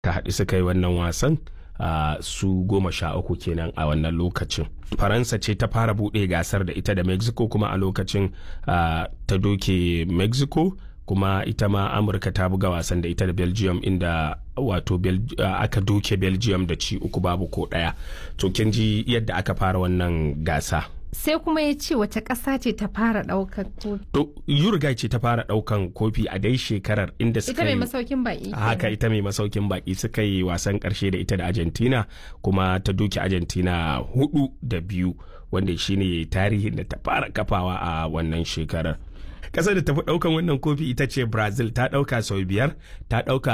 ta haɗu suka yi wannan wasan uh, su goma sha uku kenan a wannan lokacin faransa ce ta fara buɗe gasar da ita da mexico kuma a lokacin uh, ta doke mexico kuma ita ma amurka ta buga wasan da ita da belgium inda wato uh, aka doke belgium da ci uku babu ko ɗaya to kin ji yadda aka fara wannan gasa sai kuma ya ce wace ƙasa ce ta fara ɗaukar kofi. To Uruguay ce ta fara ɗaukan kofi a dai shekarar inda suka Ita mai masaukin baƙi. Haka ita mai masaukin baƙi suka yi wasan ƙarshe da ita da Argentina kuma ta doke Argentina hudu da biyu wanda shine tarihin da ta fara kafawa a wannan shekarar. kasar da tafi daukan wannan kofi ita ce brazil ta dauka sau biyar ta dauka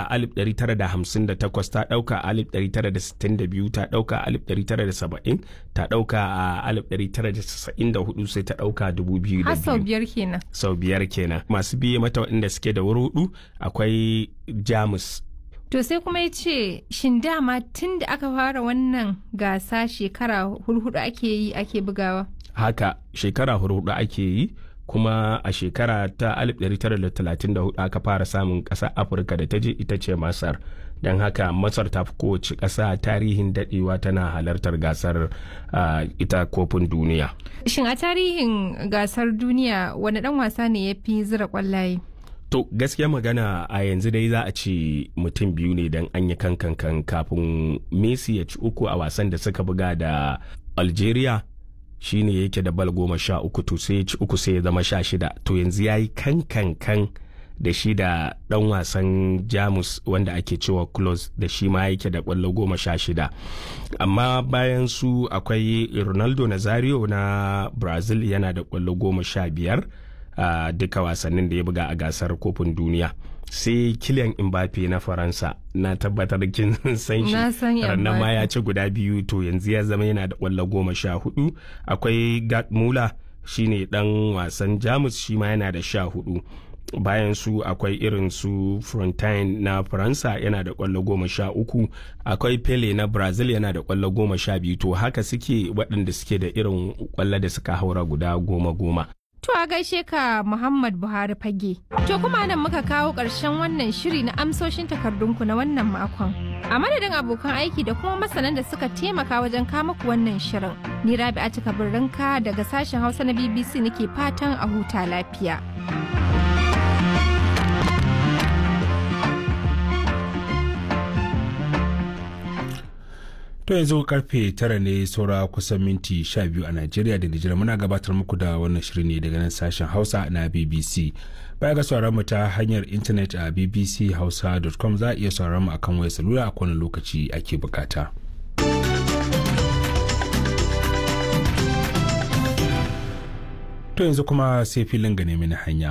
1958 ta dauka 1962 ta dauka 1970 ta dauka a 1994 sai ta dauka 2002 har sau biyar kenan sau biyar kenan masu biye mata waɗanda suke da wuri hudu akwai jamus To sai kuma ya ce shin dama tun da aka fara wannan gasa shekara hurhudu ake yi ake bugawa? Haka shekara hurhudu ake yi kuma a shekara ta 1934 aka fara samun ƙasa afirka da ta je ita ce masar don haka masar ta fi kowace ƙasa tarihin daɗewa tana halartar gasar uh, ita kofin duniya shin a tarihin gasar duniya wani ɗan wasa ne ya fi zira ƙwallaye To gaskiya magana a yanzu dai za a ce mutum biyu ne don an yi kankan kafin Messi ya ci uku a wasan da suka buga da Algeria shine yake da bal goma sha uku to sai ci uku sai ya zama sha shida to yanzu ya yi kan kan kan da shi da dan wasan jamus wanda ake cewa close da shi ma yake da kwallo goma sha shida amma bayan su akwai ronaldo nazario na brazil yana da kwallo goma sha biyar a duka wasannin da ya buga a gasar kofin duniya sai kilian mbappe na faransa na tabbatar kin san shi ranar ma ya ci guda biyu to yanzu ya zama yana da kwallo goma sha hudu akwai gat mula shine dan wasan jamus shi ma yana da sha hudu bayan su akwai irin su frontine na faransa yana da kwallo goma sha uku akwai pele na brazil yana da kwallo goma sha biyu to haka suke waɗanda suke da irin kwallo da suka haura guda goma goma To a gaishe ka Muhammad Buhari fage. To kuma nan muka kawo ƙarshen wannan shiri na amsoshin takardunku na wannan makon. A madadin abokan aiki da kuma masanan da suka taimaka wajen kama ku wannan shirin. Ni Rabi'a cika birrinka daga sashen Hausa na BBC nake fatan a huta lafiya. To yanzu karfe tara ne saura kusan minti sha biyu a Najeriya da Nijar muna gabatar muku da wannan shirin ne daga nan sashen Hausa na BBC. Baya ga sauran mu ta hanyar intanet a bbchausa.com za a iya sauran mu akan wayar salula a kowane lokaci ake bukata. To yanzu kuma sai filin ga nemi hanya.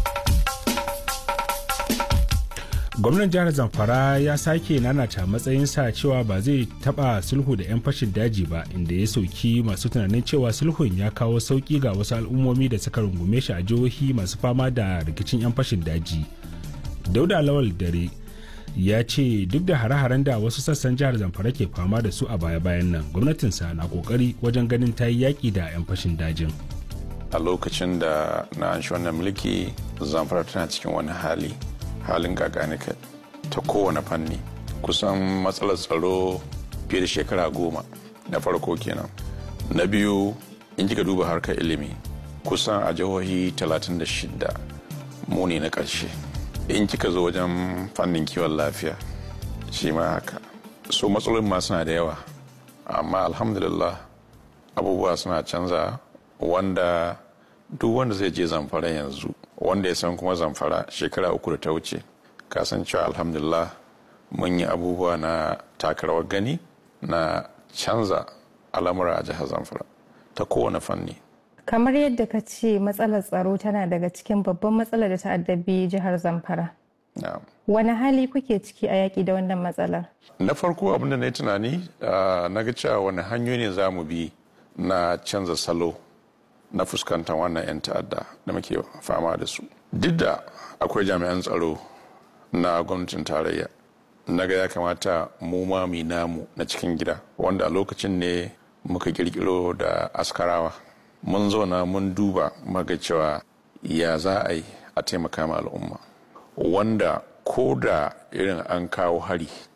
gwamnan jihar zamfara ya sake nanata matsayinsa cewa ba zai taba sulhu da 'yan fashin daji ba inda ya sauki masu tunanin cewa sulhun ya kawo sauki ga wasu al'ummomi da suka rungume shi a jihohi masu fama da rikicin 'yan fashin daji dauda lawal dare ya ce duk da hare-haren da wasu sassan jihar zamfara ke fama da su a baya-bayan nan gwamnatinsa na kokari wajen ganin ta yi yaƙi da 'yan fashin dajin a lokacin da na an wannan mulki zamfara tana cikin wani hali halin gaganika ta kowane fanni kusan matsalar tsaro fiye da shekara goma na farko kenan na biyu in kika duba harkar ilimi kusan a jihohi 36 mu ne na ƙarshe in kika zo wajen fannin kiwon lafiya shi ma haka so matsalolin ma suna da yawa amma alhamdulillah abubuwa suna canza wanda duk wanda zai je zamfara yanzu wanda ya san kuma zamfara shekara uku da ta wuce kasancewa alhamdulillah mun yi abubuwa na takarawar gani na canza al'amura a jihar zamfara ta kowane fanni kamar yadda ka ce matsalar tsaro tana daga cikin babban matsalar da ta addabi jihar zamfara wani hali kuke ciki a yaƙi da wannan matsalar na farko abinda na yi tunani na ga cewa wani hanyoyi ne za mu bi na canza salo na fuskantar wannan 'yan ta'adda da muke fama da su duk da akwai jami'an tsaro na gwamnatin tarayya na ga ya kamata mu ma mu namu na cikin gida wanda a lokacin ne muka kirkiro da askarawa mun zauna mun duba maga cewa ya za a yi a taimaka ma al'umma wanda ko da irin an kawo hari